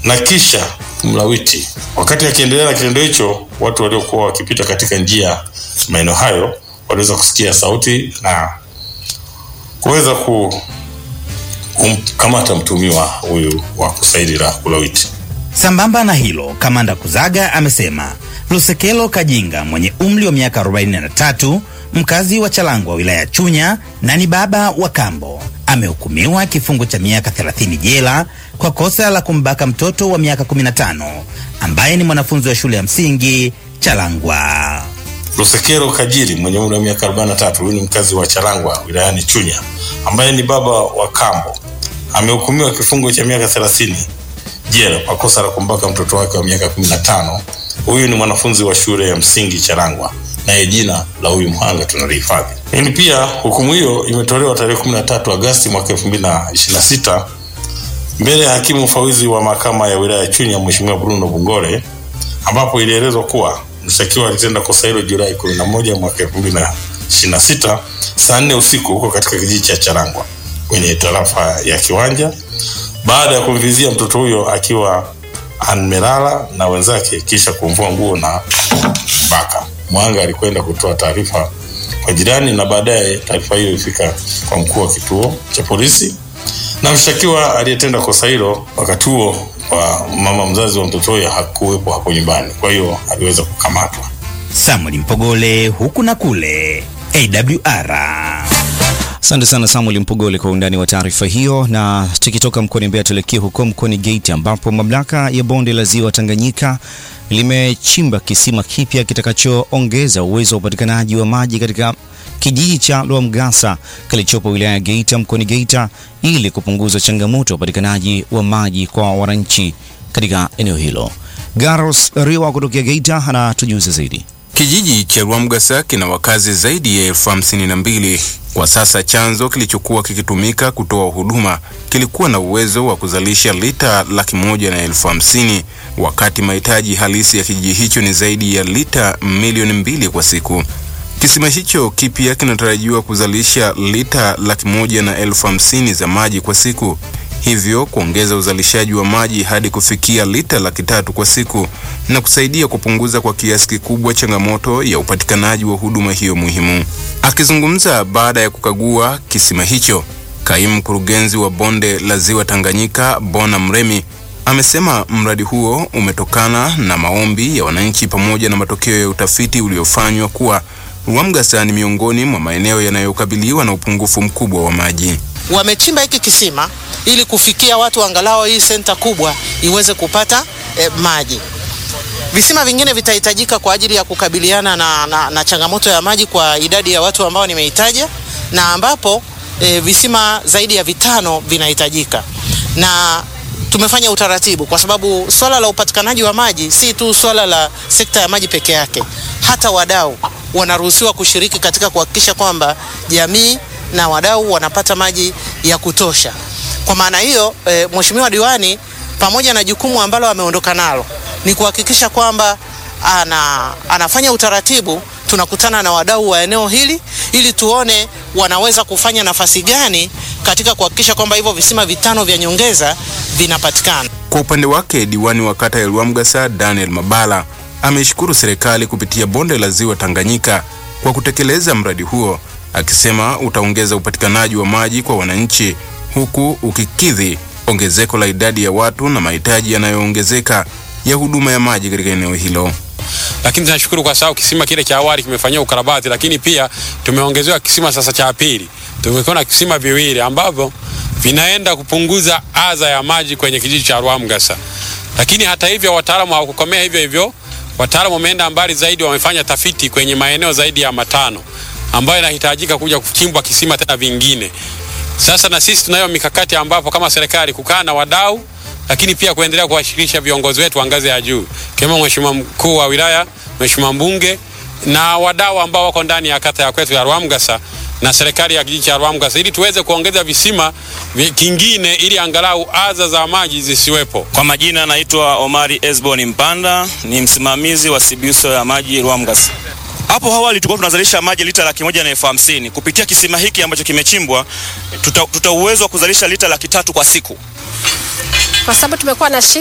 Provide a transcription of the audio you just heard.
na kisha kumlawiti. Wakati akiendelea na kitendo hicho, watu waliokuwa wakipita katika njia maeneo hayo waliweza kusikia sauti na kuweza ku kumkamata mtumiwa huyu wa kusaidi la kulawiti. Sambamba na hilo, kamanda Kuzaga amesema Lusekelo Kajinga mwenye umri wa miaka 43 mkazi wa Chalangwa wilaya ya Chunya na ni baba wa kambo amehukumiwa kifungo cha miaka 30 jela kwa kosa la kumbaka mtoto wa miaka 15 ambaye ni mwanafunzi wa shule ya msingi Chalangwa. Lusekero Kajiri mwenye umri wa miaka 43, huyu ni mkazi wa Chalangwa wilayani Chunya ambaye ni baba wa kambo amehukumiwa kifungo cha miaka 30 jela kwa kosa la kumbaka mtoto wake wa miaka 15. Huyu ni mwanafunzi wa shule ya msingi Charangwa, naye jina la huyu mhanga tunalihifadhi. Lakini pia hukumu hiyo imetolewa tarehe 13 Agosti mwaka 2026 mbele ya hakimu mfawidhi wa mahakama ya wilaya ya Chunya Mheshimiwa Bruno Bungore, ambapo ilielezwa kuwa mshtakiwa alitenda kosa hilo Julai 11 mwaka 2026 saa 4 usiku huko katika kijiji cha Charangwa kwenye tarafa ya Kiwanja baada ya kumvizia mtoto huyo akiwa amelala na wenzake kisha kumvua nguo na baka. Mwanga alikwenda kutoa taarifa kwa jirani na baadaye taarifa hiyo ilifika kwa mkuu wa kituo cha polisi, na mshtakiwa aliyetenda kosa hilo wakati huo kwa mama mzazi wa mtoto huyo hakuwepo hapo nyumbani, kwa hiyo aliweza kukamatwa. Samuel Mpogole, huku na kule, AWR. Asante sana Samuel Mpogole kwa undani wa taarifa hiyo. Na tukitoka mkoani Mbeya tuelekee huko mkoani Geita ambapo mamlaka ya bonde la ziwa Tanganyika limechimba kisima kipya kitakachoongeza uwezo wa upatikanaji wa maji katika kijiji cha Lwamgasa kilichopo wilaya ya Geita mkoani Geita ili kupunguza changamoto ya upatikanaji wa maji kwa wananchi katika eneo hilo. Garos Riwa kutokea Geita anatujuza zaidi. Kijiji cha Lwamgasa kina wakazi zaidi ya elfu hamsini na mbili. Kwa sasa chanzo kilichokuwa kikitumika kutoa huduma kilikuwa na uwezo wa kuzalisha lita laki moja na elfu hamsini wakati mahitaji halisi ya kijiji hicho ni zaidi ya lita milioni mbili kwa siku. Kisima hicho kipya kinatarajiwa kuzalisha lita laki moja na elfu hamsini za maji kwa siku, hivyo kuongeza uzalishaji wa maji hadi kufikia lita laki tatu kwa siku na kusaidia kupunguza kwa kiasi kikubwa changamoto ya upatikanaji wa huduma hiyo muhimu. Akizungumza baada ya kukagua kisima hicho, kaimu mkurugenzi wa bonde la ziwa Tanganyika Bona Mremi amesema mradi huo umetokana na maombi ya wananchi pamoja na matokeo ya utafiti uliofanywa kuwa Lwamgasa ni miongoni mwa maeneo yanayokabiliwa na upungufu mkubwa wa maji. Wamechimba hiki kisima ili kufikia watu angalau hii senta kubwa iweze kupata eh, maji. Visima vingine vitahitajika kwa ajili ya kukabiliana na, na, na changamoto ya maji kwa idadi ya watu ambao nimeitaja na ambapo e, visima zaidi ya vitano vinahitajika na tumefanya utaratibu kwa sababu swala la upatikanaji wa maji si tu swala la sekta ya maji peke yake. Hata wadau wanaruhusiwa kushiriki katika kuhakikisha kwamba jamii na wadau wanapata maji ya kutosha. Kwa maana hiyo e, Mheshimiwa Diwani pamoja na jukumu ambalo ameondoka nalo ni kuhakikisha kwamba ana, anafanya utaratibu. Tunakutana na wadau wa eneo hili ili tuone wanaweza kufanya nafasi gani katika kuhakikisha kwamba hivyo visima vitano vya nyongeza vinapatikana. Kwa upande wake, diwani wa kata ya Lwamgasa Daniel Mabala ameishukuru serikali kupitia bonde la ziwa Tanganyika kwa kutekeleza mradi huo, akisema utaongeza upatikanaji wa maji kwa wananchi huku ukikidhi ongezeko la idadi ya watu na mahitaji yanayoongezeka ya huduma ya maji katika eneo hilo. Lakini tunashukuru kwa sababu kisima kile cha awali kimefanyiwa ukarabati, lakini pia tumeongezewa kisima sasa cha pili. Tumekuwa na kisima viwili ambavyo vinaenda kupunguza adha ya maji kwenye kijiji cha Lwamgasa. Lakini hata hivyo, wataalamu hawakukomea hivyo hivyo. Wataalamu wameenda mbali zaidi, wamefanya tafiti kwenye maeneo zaidi ya matano ambayo inahitajika kuja kuchimbwa kisima tena vingine. Sasa na sisi tunayo mikakati ambapo kama serikali kukaa na wadau lakini pia kuendelea kuwashirikisha viongozi wetu wa ngazi ya juu kama Mheshimiwa mkuu wa wilaya, Mheshimiwa mbunge na wadau ambao wako ndani ya kata ya kwetu ya Lwamgasa na serikali ya kijiji cha Lwamgasa ili tuweze kuongeza visima kingine ili angalau adha za maji zisiwepo. Kwa majina naitwa Omari Esbon Mpanda, ni msimamizi wa Sibiuso ya maji Lwamgasa. Hapo awali tulikuwa tunazalisha maji lita laki moja na elfu hamsini. Kupitia kisima hiki ambacho kimechimbwa, tuta, tuta uwezo wa kuzalisha lita laki tatu kwa siku kwa sababu tumekuwa na